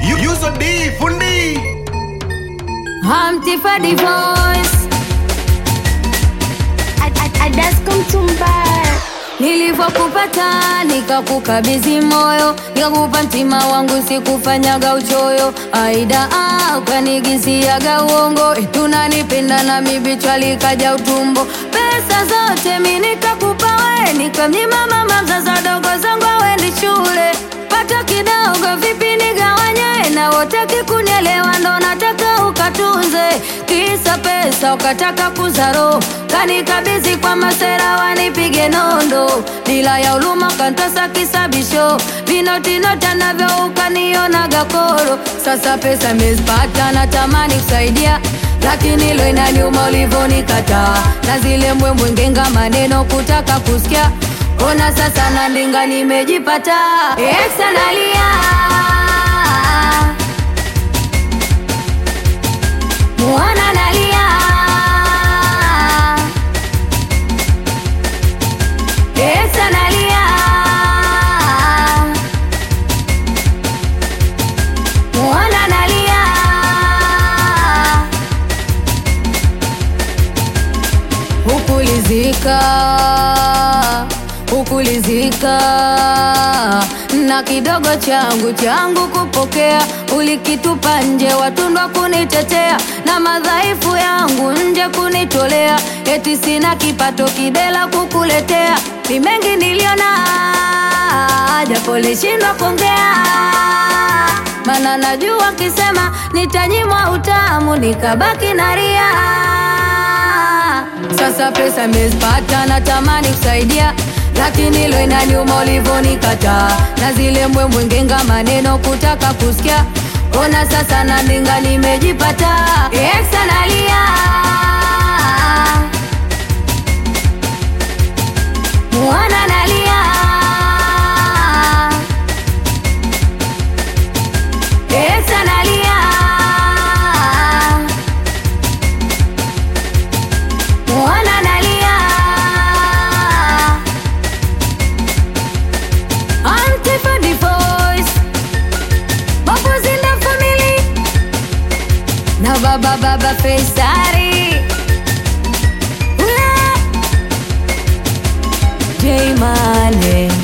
Yuzo D fundi Humpty for divorce Nilivyokupata nikakukabidhi moyo, nikakupa mtima wangu, sikufanyaga uchoyo. Aida ah, ukanigisiaga uongo, tunanipenda na mibichwa likaja utumbo. Pesa zote mi nikakupa we, nikamnyima mama mzazi wadogo zangu awendi shule. Pato kidogo vipi nigawanye, na wote kikunielewa, ndo nataka ukatunze. Kisa pesa ukataka kuzaro, kanikabidhi kwa masera wanipige nondo, bila ya uluma kantasa kisabisho, vinotinota navyo ukanionaga koro. Sasa pesa mezipata, natamani kusaidia lakini lo inaniuma ulivyonikataa, na zile mbwembwe ngenga maneno kutaka kusikia. Ona sasa na ndinga nimejipata, exa nalia Mwana nalia Exa nalia Mwana nalia Hukulizika Hukulizika na kidogo changu changu kupokea, ulikitupa nje, watundwa kunitetea na madhaifu yangu nje kunitolea, eti sina kipato kidela kukuletea. Ni mengi niliona, japo lishindwa kuongea, mana najua kisema nitanyimwa utamu, nikabaki na ria. Sasa pesa mezipata, natamani kusaidia lakini lo inaniuma ulivyonikataa, na zile mbwembwe ngenga maneno kutaka kusikia. Ona sasa na ndinga nimejipata, exa nalia mwana nalia exa nalia mwana nalia Auntie for the voice Bubbles in the family Na baba baba Faisari Ula J Mane